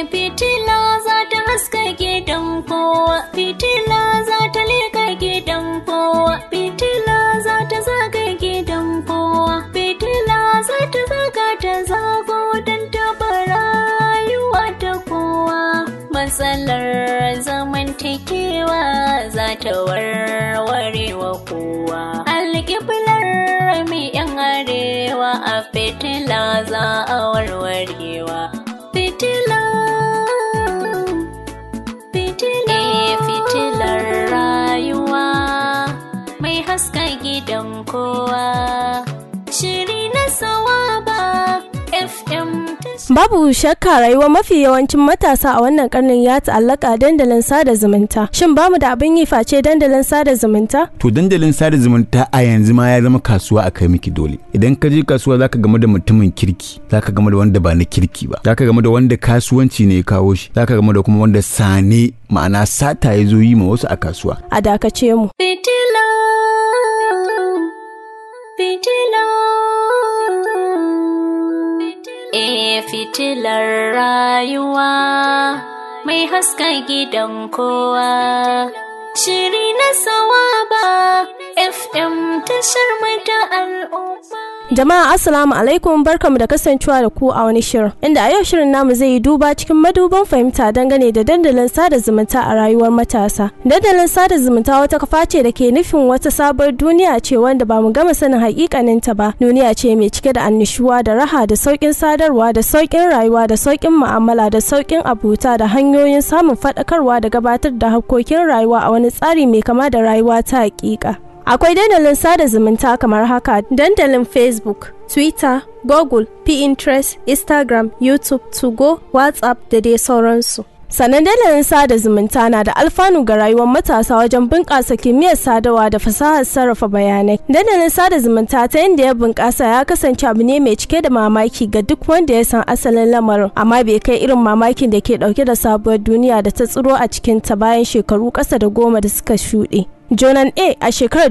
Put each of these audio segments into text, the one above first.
fitila za ta haska gidan kowa fitila za ta leka gidan kowa fitila za ta zaga gidan kowa fitila za ta zaga ta zago don taba rayuwa ta kowa matsalar zamantakewa za ta warware wa kowa alƙiblar mai yan arewa a fitila za a warwarewa fitila fitila fitilar rayuwa mai haska gidan kowa shiri na sawaba fm Babu shakka rayuwar mafi yawancin matasa a wannan karnin ya ta'allaka dandalin sada zumunta. Shin bamu da abin yi face dandalin sada zumunta? to dandalin sada zumunta a yanzu ma ya zama kasuwa a kai miki dole idan ka je kasuwa zaka game da mutumin kirki zaka game da wanda ba na kirki ba zaka game da wanda kasuwanci ne ya kawo shi zaka game da kuma wanda sane ma'ana sata ya zo yi ma wasu a kasuwa A dakace mu. Fitila, fitila, e fitilar rayuwa mai haska gidan kowa. Shiri na sawaba FM tashar mai ta al'umma. Jama'a Assalamu alaikum barkamu da kasancewa da ku a wani shirin. Inda a yau shirin namu zai yi duba cikin maduban fahimta dangane da dandalin sada zumunta a rayuwar matasa. Dandalin sada zumunta wata kafa ce da ke nufin wata sabuwar duniya ce wanda ba mu gama sanin hakikanin ta ba. Duniya ce mai cike da annishuwa da raha da sauƙin sadarwa da sauƙin rayuwa da sauƙin mu'amala da sauƙin abuta da hanyoyin samun faɗakarwa da gabatar da harkokin rayuwa a wani tsari mai kama da rayuwa ta hakika. Akwai dandalin sada zumunta kamar haka dandalin Facebook, Twitter, Google, Pinterest, Instagram, YouTube, Tugo, WhatsApp da dai sauransu. Sannan dandalin sada zumunta na da alfanu ga rayuwar matasa wajen bunƙasa kimiyyar sadarwa da fasahar sarrafa bayanai. Dandalin sada zumunta ta yadda ya bunƙasa ya kasance abu ne mai cike da mamaki ga duk wanda ya san asalin lamarin, amma bai kai irin mamakin da ke ɗauke da sabuwar duniya da ta tsiro a cikinta bayan shekaru ƙasa da goma da suka shuɗe. Jonan A a shekarar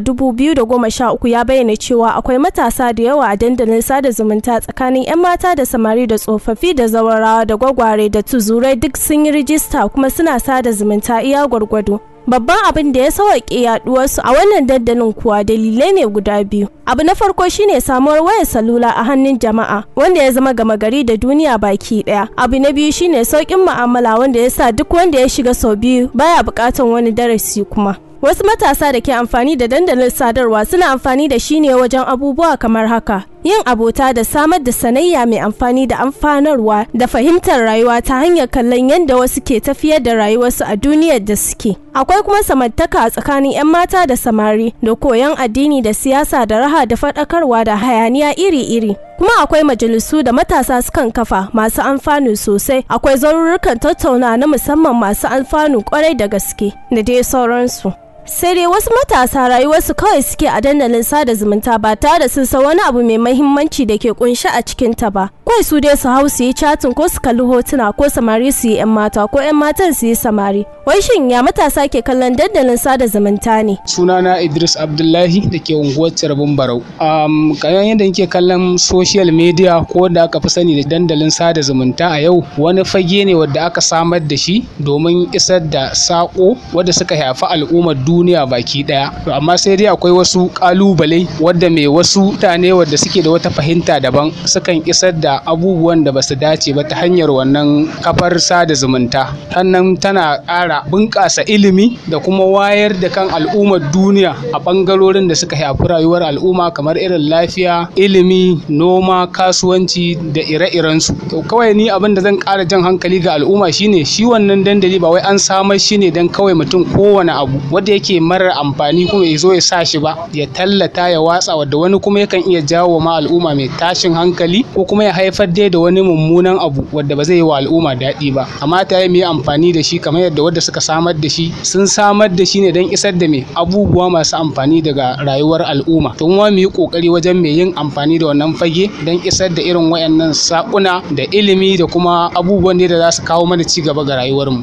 2013 ya bayyana cewa akwai matasa da yawa a dandalin sada zumunta tsakanin 'yan mata da samari da tsofaffi da zawarawa da gwagware da tuzurai duk sun yi rijista kuma suna sada zumunta iya gwargwado. Babban abin da ya sauƙaƙe yaɗuwarsu a wannan dandalin kuwa dalilai ne guda biyu. Abu na farko shine samuwar wayar salula a hannun jama'a wanda ya zama gama gari da duniya baki ɗaya. Abu na biyu shine sauƙin mu'amala wanda ya sa duk wanda ya shiga sau biyu baya buƙatar wani darasi kuma. Wasu matasa da ke amfani da dandalin sadarwa suna amfani da shi ne wajen abubuwa kamar haka. Yin abota da samar da sanayya mai amfani da amfanarwa da fahimtar rayuwa ta hanyar kallon yadda wasu ke tafiyar da rayuwarsu a duniyar da suke. Akwai kuma samantaka a tsakanin 'yan mata da samari da koyon addini da siyasa da raha da faɗakarwa da hayaniya iri-iri. Kuma akwai majalisu da matasa sukan kafa masu amfanu sosai. Akwai zarurrukan tattauna na musamman masu alfanu kwarai da gaske da dai sauransu. sai dai wasu matasa rayuwarsu kawai suke a dandalin sada zumunta ba tare da sun san wani abu mai mahimmanci da ke kunshi a cikin ta ba kawai su dai su hau su yi chatin ko su kalli hotuna ko samari su yi yan mata ko yan matan su yi samari wai shin ya matasa ke kallon dandalin sada zumunta ne sunana idris abdullahi da ke unguwar carbin barau um, kayan yadda nake kallon social media ko da aka fi sani da dandalin sada zumunta a yau wani fage ne wadda aka samar da shi domin isar da sako wadda suka haifi al'ummar duniya baki daya to amma sai dai akwai wasu kalubale wadda mai wasu mutane wadda suke da wata fahimta daban sukan isar da abubuwan da basu dace ba ta hanyar wannan kafar sada zumunta sannan tana ƙara bunƙasa ilimi da kuma wayar da kan al'ummar duniya a ɓangarorin da suka shafi rayuwar al'umma kamar irin lafiya ilimi noma kasuwanci da ire-irensu to kawai ni abin da zan ƙara jan hankali ga al'umma shine shi wannan dandali ba wai an samar shi ne don kawai mutum kowane abu wanda yake marar amfani kuma ya zo ya sa shi ba ya tallata ya watsa wadda wani kuma yakan iya jawo ma al'umma mai tashin hankali ko kuma ya haifar dai da wani mummunan abu wadda ba zai yi wa al'umma daɗi ba amma ta yi mu yi amfani da shi kamar yadda wadda suka samar da shi sun samar da shi ne don isar da mai abubuwa masu amfani daga rayuwar al'umma to mu yi kokari wajen mai yin amfani da wannan fage don isar da irin wayannan sakuna da ilimi da kuma abubuwan da za su kawo mana ci gaba ga rayuwarmu.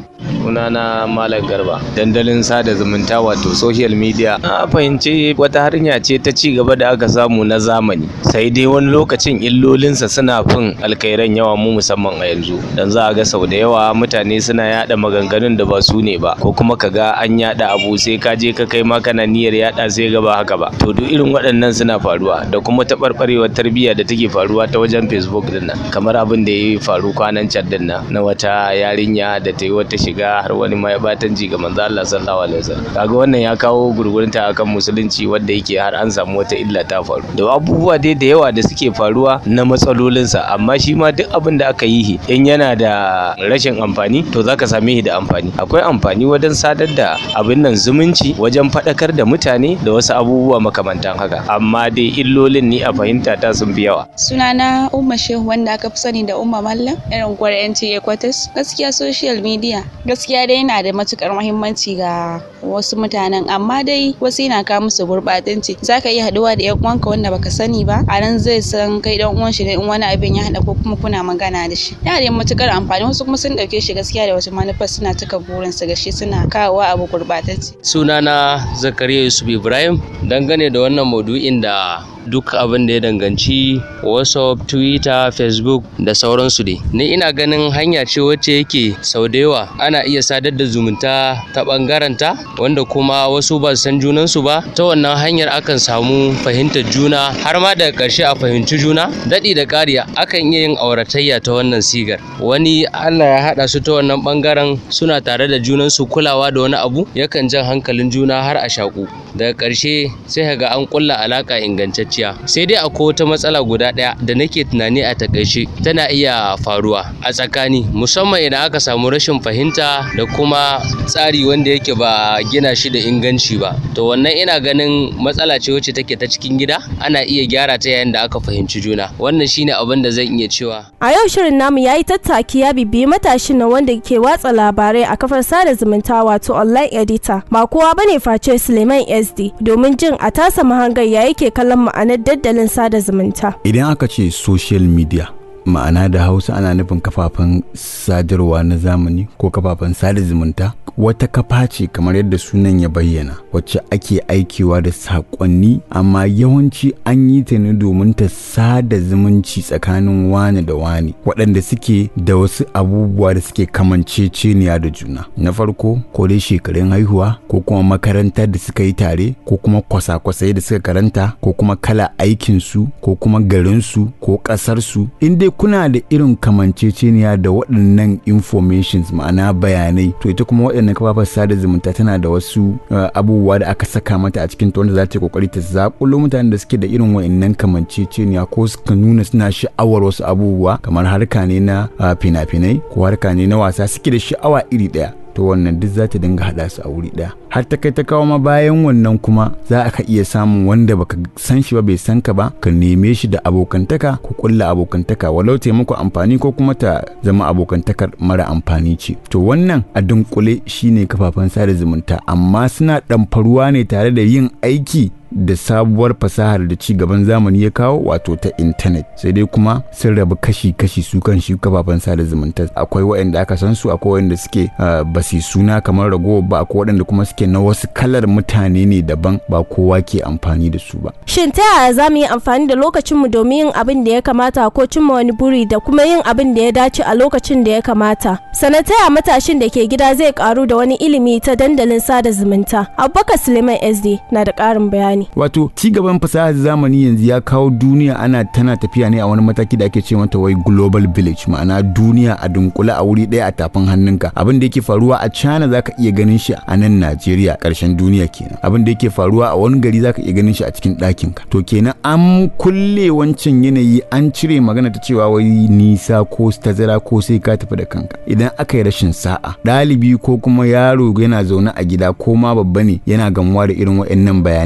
sunana malam garba dandalin sada zumunta wato social media a fahimci wata hanya ce ta ci gaba da aka samu na zamani sai dai wani lokacin illolinsa suna fin alkairan yawa mu musamman a yanzu dan za a ga sau da yawa mutane suna yada maganganun da ba su ne ba ko kuma ka ga an yada abu sai ka je ka kai ma kana niyyar yada sai ga ba haka ba to duk irin waɗannan suna faruwa da kuma taɓarɓarewar tarbiyya da take faruwa ta wajen facebook din nan kamar abin da ya faru kwanan can din nan na wata yarinya da ta yi wata shiga har wani ma ya batanci ga manzo Allah sallallahu alaihi wasallam kaga wannan ya kawo gurgurunta akan musulunci wanda yake har an samu wata illa ta faru da abubuwa dai da yawa da suke faruwa na matsalolinsa amma shi ma duk abin da aka yi in yana da rashin amfani to zaka same shi da amfani akwai amfani wajen sadar da abin nan zumunci wajen faɗakar da mutane da wasu abubuwa makamantan haka amma dai illolin ni a fahimta ta sun fi yawa sunana umma shehu wanda aka fi sani da umma mallam irin gwar NTA Quarters gaskiya social media gaskiya dai yana da matukar muhimmanci ga wasu mutanen amma dai wasu yana kawo musu gurbatanci zaka iya haduwa da yan uwanka wanda baka sani ba a nan zai san kai dan uwan shi ne in wani abin ya hada ko kuma kuna magana da shi yana da matukar amfani wasu kuma sun dauke shi gaskiya da wata manufar suna cika burin su ga shi suna kawowa abu gurbatacce sunana zakariya yusuf ibrahim dangane da wannan maudu'in da duk abin da ya danganci whatsapp twitter facebook da sauransu dai ni ina ganin hanya ce wacce yake sau da yawa ana iya sadar da zumunta ta bangaren ta wanda kuma wasu ba san junansu ba ta wannan hanyar akan samu fahimtar juna har ma daga ƙarshe a fahimci juna daɗi da ƙariya akan iya yin auratayya ta wannan sigar wani allah ya haɗa su ta wannan bangaren suna tare da junansu kulawa da wani abu yakan jan hankalin juna har a shaƙu daga ƙarshe sai ga an ƙulla alaƙa ingantacce zuciya sai dai akwai wata matsala guda ɗaya da nake tunani a takaice tana iya faruwa a tsakani musamman idan aka samu rashin fahimta da kuma tsari wanda yake ba gina shi da inganci ba to wannan ina ganin matsala ce wacce take ta cikin gida ana iya gyara ta yayin da aka fahimci juna wannan shine abin da zan iya cewa a yau shirin namu ya yi tattaki ya bibiyi matashin nan wanda ke watsa labarai a kafar sada zumunta wato online editor ba kowa bane face suleiman sd domin jin a tasa mahangar ya yake kallon ma'ana ma'anar daddalin sada zumunta. Idan aka ce social media ma'ana da hausa ana nufin kafafen sadarwa na zamani ko kafafen sada zumunta wata kafa ce kamar yadda sunan ya bayyana wacce ake aikewa da saƙonni amma yawanci an yi ta ne domin ta sada zumunci tsakanin wani da wani waɗanda suke da wasu abubuwa da suke kamanceceniya da juna na farko ko dai shekarun haihuwa ko kuma makarantar da suka yi tare ko kuma kwasa-kwasai da suka karanta ko kuma kala aikinsu ko kuma garinsu ko ƙasarsu in dai kuna da irin kamanceceniya da waɗannan informations ma'ana bayanai to ita kuma waɗannan kafafen sada zumunta tana da wasu abubuwa da aka saka mata a cikin ta wanda za ta yi kokari ta zakulo mutanen da suke da irin waɗannan kamanceceniya ko suka nuna suna sha'awar wasu abubuwa kamar harka ne na fina-finai ko harka ne na wasa suke da sha'awa iri ɗaya to wannan duk za ta dinga haɗa su a wuri ɗaya har ta kai ta kawo ma bayan wannan kuma za ka iya samun wanda baka san shi ba bai san ka ba ka neme shi da abokantaka ko kulla abokantaka walau taimako amfani ko kuma ta zama abokantakar mara amfani ce to wannan a dunkule shine kafafen sada zumunta amma suna ɗamfaruwa ne tare da yin aiki da sabuwar fasahar da ci gaban zamani ya kawo wato ta intanet sai dai kuma sun rabu kashi-kashi su kan shi kafafen sada zumunta akwai waɗanda aka san su akwai waɗanda suke ba su suna kamar ragowa ba akwai waɗanda kuma suke na wasu kalar mutane ne daban ba kowa ke amfani da su ba shin ta yaya za mu yi amfani da lokacinmu domin yin abin da ya kamata ko cimma wani buri da kuma yin abin da ya dace a lokacin da ya kamata sannan ta yaya matashin da ke gida zai karu da wani ilimi ta dandalin sada zumunta abubakar suleiman sd na da ƙarin bayani wato ci gaban fasahar zamani yanzu ya kawo duniya ana tana tafiya ne a wani mataki da ake ce mata wai global village ma'ana duniya a dunkule a wuri ɗaya a tafin hannunka abin da yake faruwa a China zaka iya ganin shi a nan Najeriya ƙarshen duniya kenan abin da yake faruwa a wani gari zaka iya ganin shi a cikin ɗakin ka to kenan an kulle wancan yanayi an cire magana ta cewa wai nisa ko tazara ko sai ka tafi da kanka idan aka yi rashin sa'a ɗalibi ko kuma yaro yana zaune a gida ko ma babba ne yana gamuwa da irin waɗannan bayanai akai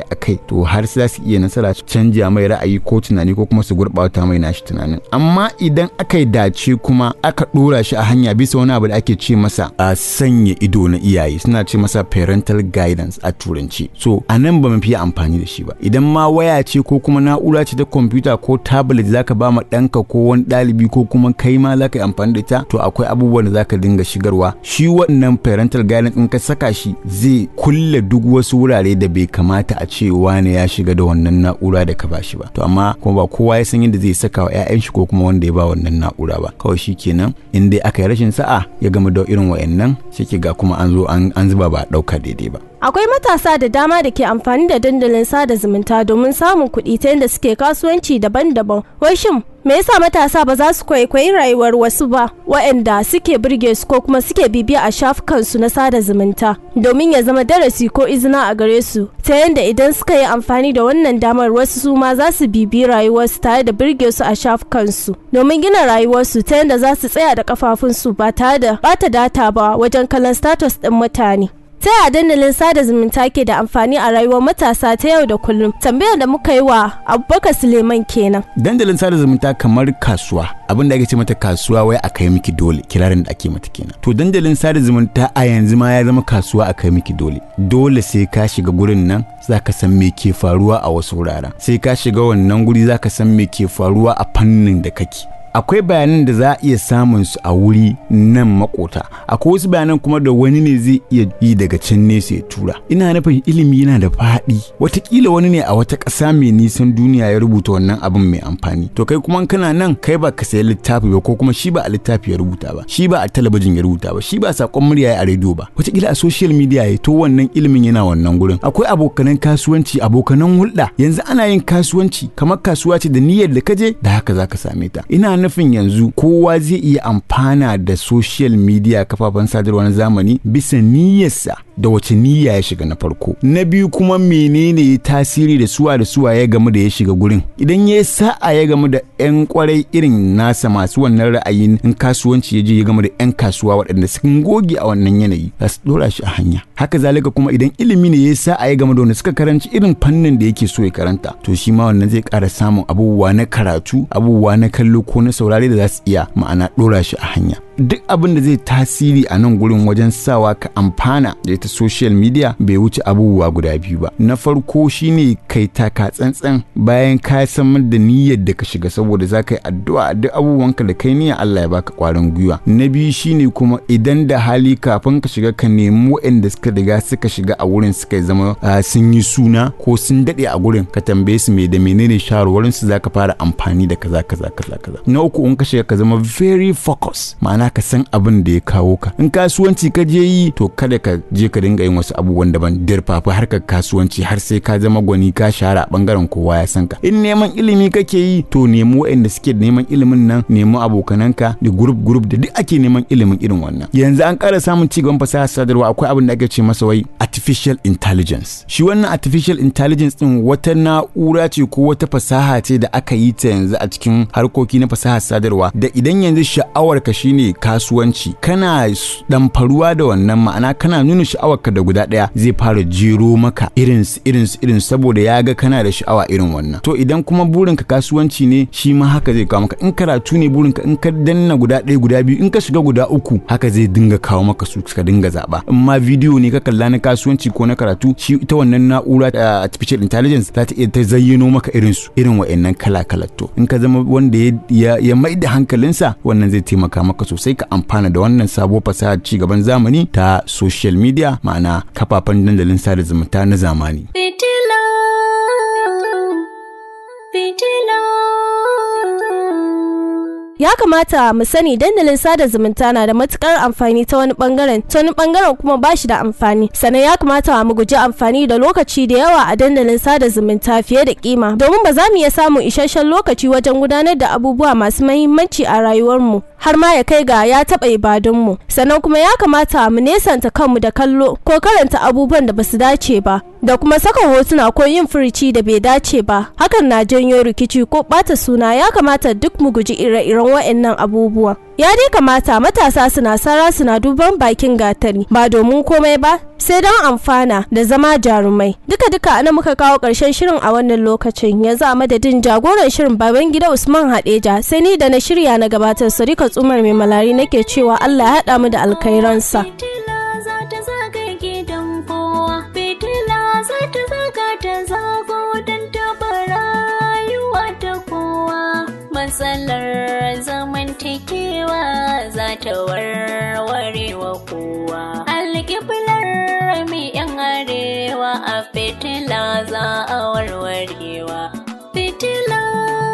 akai akai to har za su iya nasara su canja mai ra'ayi ko tunani ko kuma su gurɓata mai nashi tunanin amma idan aka yi dace kuma aka ɗora shi a hanya bisa wani abu da ake ce masa a sanya ido na iyaye suna ce masa parental guidance a turanci so a nan ba mu fiye amfani da shi ba idan ma waya ce ko kuma na'ura ce ta kwamfuta ko tablet zaka ba ma ɗanka ko wani ɗalibi ko kuma kai ma zaka yi amfani da ita to akwai abubuwan da zaka dinga shigarwa shi wannan parental guidance in ka saka shi zai kulle duk wasu wurare da bai kamata a ce wane ya shiga da wannan na'ura da ka bashi ba to amma kuma ba kowa ya san yadda zai saka wa 'ya'yan shi ko kuma wanda ya ba wannan na'ura ba kawai shi kenan in dai aka yi rashin sa'a ya gama da irin wayannan sai ki ga kuma an zo an zuba ba a ɗauka daidai ba Akwai matasa da dama da ke amfani da dandalin sada zumunta domin samun kuɗi ta yadda suke kasuwanci daban-daban. Wai shin me yasa matasa ba za su kwaikwayi rayuwar wasu ba waɗanda suke birge su ko kuma suke bibiya a shafukansu na sada zumunta domin ya zama darasi ko izina a gare su ta yadda idan suka yi amfani da wannan damar wasu su ma za su bibi rayuwarsu tare da birge su a shafukansu domin gina rayuwarsu ta yadda za su tsaya da kafafunsu ba tare da bata data ba wajen kallon status ɗin mutane. ta yaya dandalin sada zumunta ke da amfani a rayuwar matasa ta yau da kullum tambayar da muka yi wa abubakar suleiman kenan dandalin sada zumunta kamar kasuwa abin da ake ce mata kasuwa wai a kai miki dole kirarin da ake mata kenan to dandalin sada zumunta a yanzu ma ya zama kasuwa a kai miki dole dole sai ka shiga gurin nan zaka san me ke faruwa a wasu wuraren sai ka shiga wannan guri zaka san me ke faruwa a fannin da kake akwai bayanan da za a iya samun su a wuri nan makota akwai wasu bayanan kuma da wani ne zai iya yi daga can nesa ya tura ina nufin ilimi yana da faɗi watakila wani ne a wata ƙasa mai nisan duniya ya rubuta wannan abin mai amfani to kai kuma kana nan kai ba ka sayi littafi ba ko kuma shi ba a littafi ya rubuta ba shi ba a talabijin ya rubuta ba shi ba sakon murya a rediyo ba watakila a social media ya to wannan ilimin yana wannan gurin akwai abokanan kasuwanci abokanan hulɗa yanzu ana yin kasuwanci kamar kasuwa ce da niyyar da kaje da haka zaka same ta ina nufin yanzu kowa zai iya amfana da social media kafafen sadarwa na zamani bisa niyyarsa da wace niyya ya shiga na farko na biyu kuma menene ya tasiri da suwa da suwa ya gamu da ya shiga gurin idan ya sa'a ya gamu da yan kwarai irin nasa masu wannan ra'ayin in kasuwanci ya je ya gamu da yan kasuwa waɗanda sun goge a wannan yanayi za su dora shi a hanya haka zalika kuma idan ilimi ne ya sa'a ya gamu da wanda suka karanci irin fannin da yake so ya karanta to shi ma wannan zai ƙara samun abubuwa na karatu abubuwa na kallo ko na saurare da za su iya ma'ana dora shi a hanya duk abin da zai tasiri a nan gurin wajen sawa ka amfana da ita social media bai wuce abubuwa guda biyu ba na farko shine kai taka tsantsan bayan ka san da niyyar da ka shiga saboda za ka yi addu'a duk abubuwanka da kai niyyar Allah ya baka kwarin gwiwa na biyu shine kuma idan da hali kafin ka shiga ka nemi waɗanda suka riga suka shiga a wurin suka zama sun yi suna ko sun daɗe a gurin ka tambaye su me da menene shawarwarin su zaka fara amfani da kaza kaza kaza kaza na uku in ka shiga ka zama very focus ma'ana ka san abin da ya kawo ka in kasuwanci ka je yi to kada ka je ka dinga yin wasu abubuwan daban dirfafa harkar kasuwanci har sai ka zama gwani ka shahara a bangaren kowa ya san ka in neman ilimi kake yi to nemi waɗanda suke neman ilimin nan nemi abokananka da group group da duk ake neman ilimin irin wannan yanzu an ƙara samun ci gaban fasaha sadarwa akwai abin da ake ce masa wai artificial intelligence shi wannan artificial intelligence din wata na'ura ce ko wata fasaha ce da aka yi ta yanzu a cikin harkoki na fasaha sadarwa da idan yanzu sha'awar ka shine kasuwanci kana faruwa da wannan ma'ana kana nuna sha'awarka da guda ɗaya zai fara jero maka irin irin irin saboda ya ga kana da sha'awa irin wannan to idan kuma burinka kasuwanci ne shi ma haka zai kawo maka in karatu ne burinka in ka danna guda ɗaya guda biyu in ka shiga guda uku haka zai dinga kawo maka su ka dinga zaba in ma bidiyo ne ka kalla na kasuwanci ko na karatu shi ita wannan na'ura artificial intelligence za ta iya ta zayyano maka irin su irin wa'annan kala kala to in ka zama wanda ya ya mai da hankalinsa wannan zai taimaka maka sosai ka amfana da wannan sabuwar fasahar ci gaban zamani ta social media ma'ana kafafen dandalin sada zumunta na zamani. Fitila, fitila. ya kamata mu sani dandalin sada zumunta na da matukar amfani ta wani bangaren ta wani bangaren kuma ba shi da amfani sannan ya kamata mu guji amfani da lokaci da yawa a dandalin sada zumunta fiye da kima domin ba za mu iya samun isasshen lokaci wajen gudanar da abubuwa masu mahimmanci a rayuwarmu har ma ya kai ga ya taɓa ibadunmu sannan kuma ya kamata mu nesanta kanmu da kallo ko karanta abubuwan da basu dace ba da kuma saka hotuna ko yin furici da bai dace ba hakan na janyo rikici ko ɓata suna ya kamata duk mu guji ire-iren wa'annan abubuwa ya dai kamata matasa suna sara suna duban bakin gatari ba domin komai ba sai don amfana da zama jarumai duka duka ana muka kawo ƙarshen shirin a wannan lokacin yanzu a madadin jagoran shirin baban gida usman hadeja sai ni da na shirya na gabatar sarika tsumar mai malari nake cewa allah ya haɗa mu da alkhairansa Fitila za ta zaga gidan kowa, fitila za ta zaga ta zago don taɓa rayuwa ta kowa. Matsalar zamantakewa za ta warware wa kowa. Alƙiblar mai yan arewa a fitila za a warwarewa. Fitila.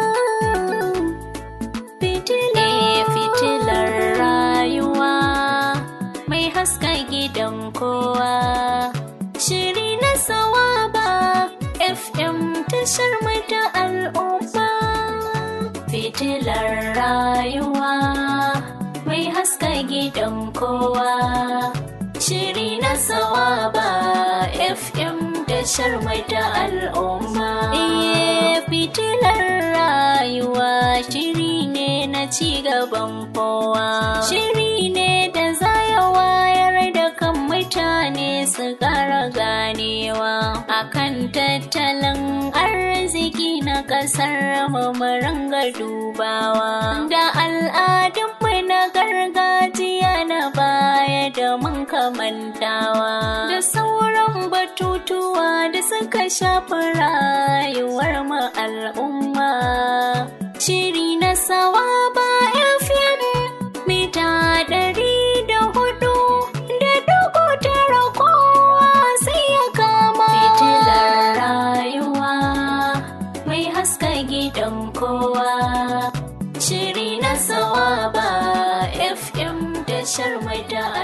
Fitila. Eh, fitilar rayuwa. mai haska gidan kowa. Shiri na sawaba FM tashar mai ta al'umma. Fitilar rayuwa mai haska gidan kowa. Shiri na sawaba FM tashar mai ta al'umma. Iye fitilar rayuwa shiri ne na ci gaban kowa. Shiri ne da za ya wayar da kan mutane su ƙara ganewa akan tattalin arziki na ƙasar mu mu ringa dubawa da al'adunmu na gargajiya na baya da mun kamantawa da sauran batutuwa da suka shafi rayuwar mu al'umma shiri na sawa ba FM mita ɗari da hudu da dugu tara kowa sai ya kama fitilar rayuwa mai haska gidan kowa shiri na sawa ba fm da sharmai da